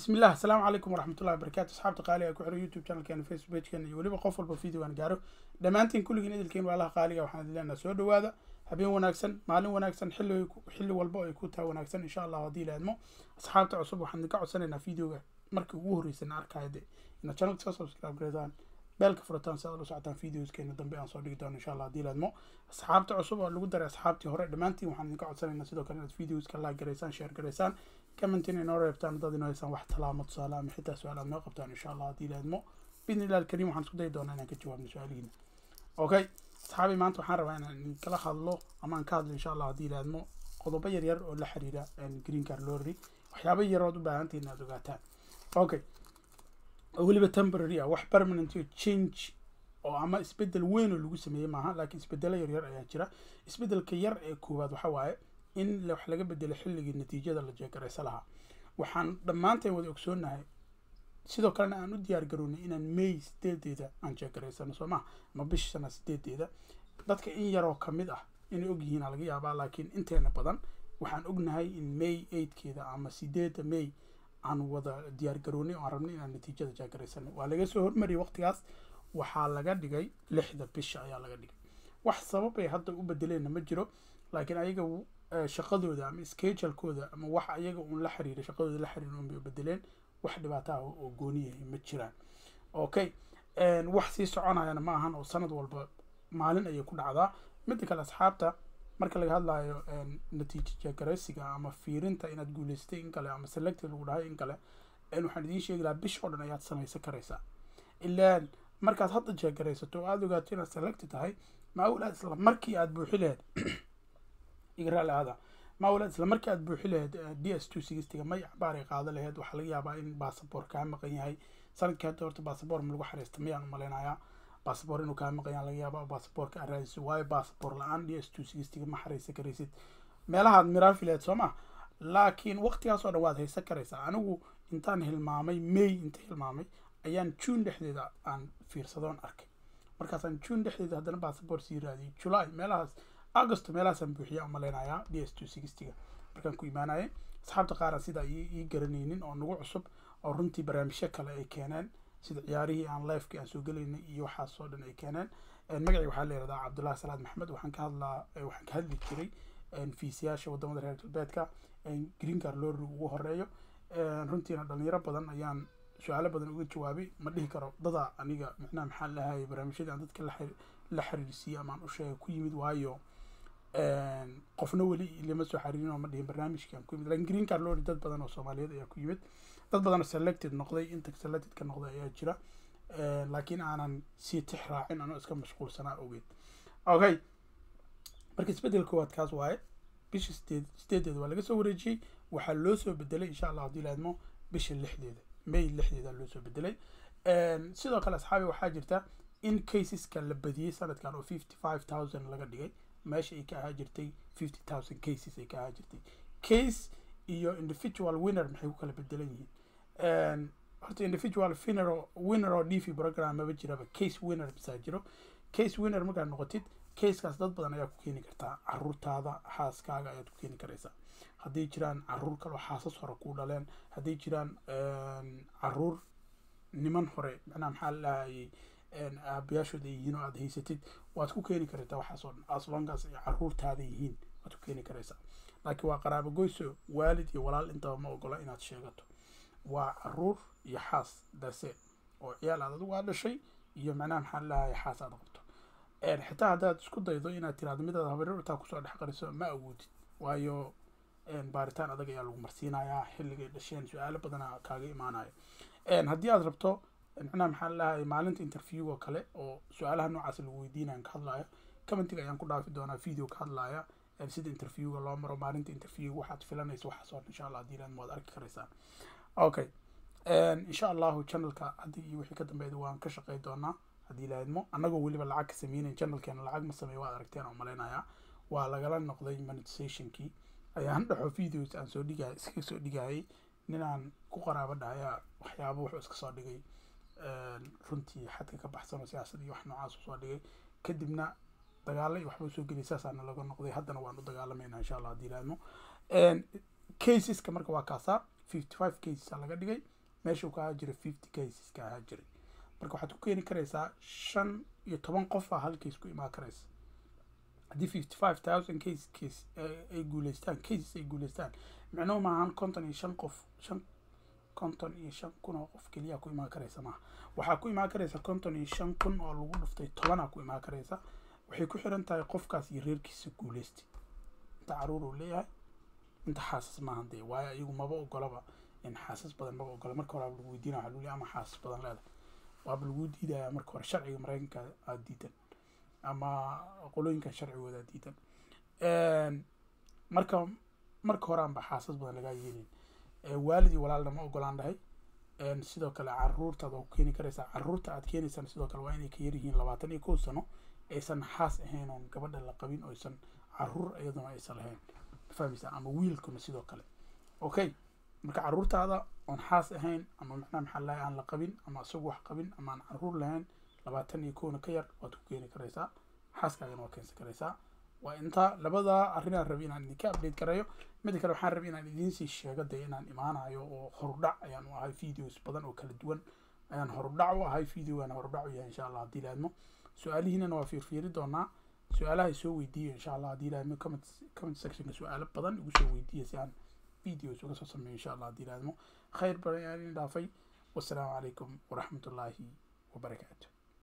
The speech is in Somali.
bismi illah asalaamu calaykum waraxmatullahi wabarakatu asxaabta qaaliga ee ku xiran youtube channelkeena facebook pagekeena iyo weliba qof walba videogan gaaro dhammaantiin kulligiin idilkeen waalaha qaaliga waxaan idin leenaha soo dhawaada habeen wanaagsan maalin wanaagsan xilli xilli walba oo ay ku taha wanaagsan insha allah haddii la idmo asxaabta cusub waxaan idinka codsanaynaa videoga markii ugu horreysana arkaya de inaad channelka soo subscribe gareedaan beelka furataan si aad ula socotaan videoskeena dambe aan soo dhigi doono insha allah haddii la idmo asxaabta cusub oo lagu daray asxaabtii hore dhammaantiin waxaan idinka codsanaynaa sidoo kale inaad videoska like gareysaan share gareysaan commentin inoo reebtaan dad inoo haysaan wax talaamo tusaale ama xitaa su-aal aad noo qabtaan insha allah haddii la idmo bidni illah alkariim waxaan isku dayi doonaa inaan ka jawaabno su-aalihiina okay asxaabi maanta waxaan rabaa inaan idinkala hadlo ama aan ka hadlo insha allah haddii la idmo qodobo yar yar oo la xiriira green car lorry waxyaabo yarood u baahantihin inaad ogaataan okay oo weliba temporary ah wax permanent iyo change oo ama isbedel weyn oo lagu sameeyey maaha laakiin isbedelo yaryar ayaa jira isbedelka yar ee koowaad waxa waaye in wax laga bedelo xilligii natiijada la jeegaraysa lahaa waxaan dhammaanteen wada ogsoonahay sidoo kalena aan u diyaar garoonay inaan may sideedeeda aan jeegaraysano soo maha ama bisha sana sideedeeda dadka in yaroo kamid ah inay ogyihiin laga yaabaa laakiin inteena badan waxaan ognahay in may eightkeeda ama sideedda may aan wada diyaar garoonay oo aan rabnay inaan natiijada jeegaraysano waa laga soo hormariyay waqtigaas waxaa laga dhigay lixda bisha ayaa laga dhigay wax sabab ay hadda u bedeleenna ma jiro laakiin ayaga shaqadooda ama schedulekooda ama wax ayaga uun la xiriira shaqadooda la xiriira un bay bedeleen wax dhibaato ah oo gooni yahay ma jiraan okay wax sii soconayana ma ahan oo sanad walba maalin ayay ku dhacdaa midda kale asxaabta marka laga hadlayo natiija jeegaraysiga ama fiirinta inaad guuleystay in kale ama selected lagu dhahay in kale waxaan idiin sheegi lahaa bish oo dhan ayaad samaysan karaysaa ilaan markaad hadda jeegaraysato oo aada ogaato inaad selected tahay maawlaad isla markii aad buuxi lahayd igraali aada maawlaad isla markii aad buuxi lahayd d s two sixtyga may acbaar ay qaado lahayd waxaa laga yaabaa in basaboor kaa maqan yahay sanadkii hadda horta basaboor ma lagu xariista mayaan umaleynayaa basaboor inuu kaa maqan yaha laga yaaba basaboorka aad raadiso waayo basaboor la-aan d s two sixtyga ma xariisan karaysid meelahaad miraafi lahayd soo ma laakiin waqtigaas oo dhan waad haysan karaysaa anigu intaan hilmaamay may inta hilmaamay ayaan june dhexdeeda aan fiirsadoon arkay markaasaan june dhexdeeda haddana basaboor sii raadiyay july meelahaas augusto meelahaasaan buuxiya umaleynayaa d s two sixtyga markaan ku imaanayay asxaabta qaara sidaa ii garanaynin oo nagu cusub oo runtii barnaamijyo kale ay keeneen sida ciyaarihii aan lifekii aan soo gelaynay iyo waxaas oo dhan ay keeneen magacii waxaa la yihahdaa cabdullahi salaad maxamed waxaan ka hadlaa waxaan ka hadli jiray fiisiyaasha wadamada reer galbeedka green car lorry ugu horeeyo runtiina dhalinyaro badan ayaan su-aalo badan uga jawaabay ma dhihi karo dada aniga macnaha maxaa lahayay barnaamijyadii aan dadka la xiriirsiiyey ama aan u sheegay ku yimid waayo qofna weli lama soo xariirin oo ma dhihin barnaamijkii aan ku yimid lakin green car lorry dad badan oo soomaaliyeed ayaa ku yimid dad badan oo selected noqday inta selected ka noqday ayaa jira laakiin aanan sii tix raacin anoo iska mashquulsanaa ogeed okay marka isbedel koowaad kaas waaye bisha sideed sideedeeda waa laga soo wareejiyey waxaa loo soo bedelay insha allah haddii la idmo bisha lixdeeda may lixdeeda loo soo bedelay sidoo kale asxaabi waxaa jirta in caseska la badiyey sanadkan oo fifty five thousand laga dhigay meesha ay ka ahaa jirtay fifty thousand cases ay ka ahaa jirtay case iyo individual winner maxay ku kala bedelan yihiin horta individual winner oo winner oo dv program maba jiraba case winner bisaa jiro case winner markaad noqotid casekaas dad badan ayaa ku keeni kartaa caruurtaada xaaskaaga ayaad ku keeni karaysaa hadday jiraan caruur kale oo xaasas hore ku dhaleen hadday jiraan caruur niman hore macnaha maxaa lahayay aabayaashood ay yihiin oo aad haysatid waad ku keeni karaysaa waxaas oo dhan aslongaas ay caruurtaada yihiin waad ku keeni karaysaa laakiin waa qaraabo goyso waalid iyo walaal intaba ma ogola inaad sheegato waa caruur iyo xaas dase oo ciyaal aad adigu aad dhashay iyo macnaha maxaa lahayay xaas aad qabto xitaa haddaad isku daydo inaad tiraado midaad habarirtaa kusoo dhex qariso ma awoodid waayo baaritaan adag ayaa lagu marsiinayaa xilligay dhasheen su-aalo badana kaaga imaanayo haddii aad rabto macnaha maxaa lahayay maalinta interview oo kale oo su-aalaha noocaas lagu weydiinayan ka hadlayo commentiga ayaan ku dhaafi doonaa video ka hadlaya sida interviewga loo maro maalinta interview waxaad filanaysa waxaas oo insha allah haddii ilaad waad arki karaysaan okay insha allahu channelka haddii iyo wixii ka dambeeyda waan ka shaqey doonaa haddii ilaadmo annagoo weliba lacag ka sameynayn channelkeena lacag ma sameeyo waad aragteen oo malaynayaa waa lagala noqday monetizationkii ayaan dhaxo videos aan soo dhigay iska soo dhigayay ninaan ku qaraabo dhahaya waxyaaba wuxuu iska soo dhigay runtii xadka ka baxsan oo siyaasad iyo wax noocaas usoo dhigay kadibna dagaalo iyo waxba usoo geliyay saasaana laga noqday haddana waan u dagaalamayna insha allah haddii ilaadmo caseska marka waa kaasaa fifty five cases laga dhigay meesha uu ka ahaa jiray fifty cases ka ahaa jiray marka waxaad ku keeni karaysaa shan iyo toban qof aa hal case ku imaan karaysa haddii fifty five thousand case case ay guuleystaan cases ay guuleystaan micnuhu maahan konton iyo shan qof shan konton iyo shan kun oo qof keliya ku imaan karaysa maaha waxaa ku imaan karaysa konton iyo shan kun oo lagu dhuftay tobanaa ku imaan karaysa waxay ku xiran tahay qofkaas iyo reerkiisa guuleystay inta caruur uu leeyahay inta xaasas maahan dee waayo ayagu maba ogolaba in xaasas badan maba ogola marka hore lagu weydiina waxaa lagu leeyahay ama xaasas badan leedahay waaba lagu diidaya marka hore sharciga maraykanka aada diidan ama qolooyinkan sharcigooda aada diidan marka marka hore aanba xaasas badan lagaa yeelin waalid iyo walaalna ma ogolaan dhahay sidoo kale caruurtaad waa ku keeni karaysaa caruurta aad keenaysaan sidoo kale waa inay ka yar yihiin labaatan iyo kow sano aysan xaas ahayn oon gabadha la qabin oo aysan caruur iyaduna aysan lahayn fahmaysaa ama wiilkuna sidoo kale okay marka caruurtaada oon xaas ahayn ama macnaha maxaa lahay aan la qabin ama isagu wax qabin ama aan caruur lahayn labaatan iyo kowna ka yar waad ku keeni karaysaa xaaskaagana waa keensan karaysaa waa intaa labada arrinaan rabi inaan idinka update garayo mida kale waxaan rabi inaan idiinsii sheego dee inaan imaanayo oo horudhac ayaan u ahay videos badan oo kala duwan ayaan horudhac u ahay videogaan horudhac u yahay insha allah haddii laadmo su-aalihiinana waa fiirfiiri doonaa su-aalaha soo weydiiya insha allah haddii laadmo comment comment sectionka su-aalo badan igu soo weydiiya si aan videos uga soo sameeyo insha allah haddii laadmo khayr badan ayaan idin dhaafay wassalaamu calaykum waraxmatullaahi wabarakaatu